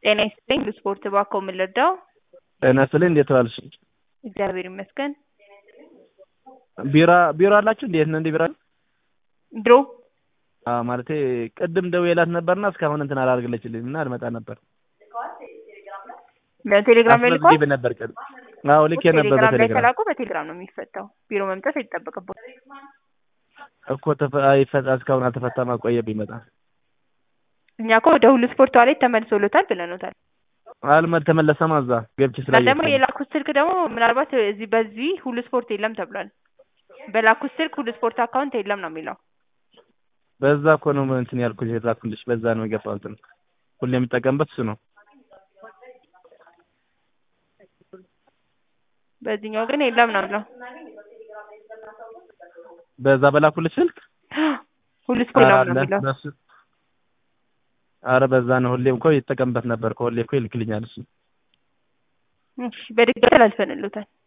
ጤና ይስጥልኝ ስፖርት እባክዎ ምን ልርዳዎ? ጤና ይስጥልኝ እንዴት ዋልሽ? እግዚአብሔር ይመስገን። ቢራ ቢራ አላችሁ እንዴ? የት ነው እንዴ ቢራ? ድሮ አዎ ማለቴ ቅድም ደውዬላት ነበርና እስካሁን እንትን አላደርግልችልኝም እና ልመጣ ነበር። በቴሌግራም ላይ ልኳል? አስመዝግቤ ነበር ቅድም። አዎ ልኬ ነበር ቴሌግራም ላይ በቴሌግራም ከላኩ በቴሌግራም ነው የሚፈታው። ቢሮ መምጣት አይጠበቅብዎትም። እኮ ተፈ- አይፈታ እስካሁን አልተፈታም አቆየብኝ በጣም። እኛ እኮ ወደ ሁሉ ስፖርት ዋሌት ተመልሶሎታል ብለኖታል። አልመ- ተመለሰማ እዛ ገብቼ እና ደግሞ ስላየሁት ነው። የላኩት ስልክ ደግሞ ምናልባት እዚህ በዚህ ሁሉ ስፖርት የለም ተብሏል። በላኩት ስልክ ሁሉ ስፖርት አካውንት የለም ነው የሚለው። በዛ እኮ ነው እንትን ያልኩሽ የላኩልሽ በዛ ነው የገባው እንትን ሁሌ የምጠቀምበት እሱ ነው። በዚህኛው ግን የለም ነው የሚለው። በዛ በላኩልሽ ስልክ ሁሉ ስፖርት የለም ነው አለ የሚለው። በሱ አረ በዛ ነው ሁሌም እኮ ይጠቀምበት ነበር እኮ ሁሌ እኮ ይልክልኛል እሱ። እሺ በድጋሚ አላልፈንሎታል።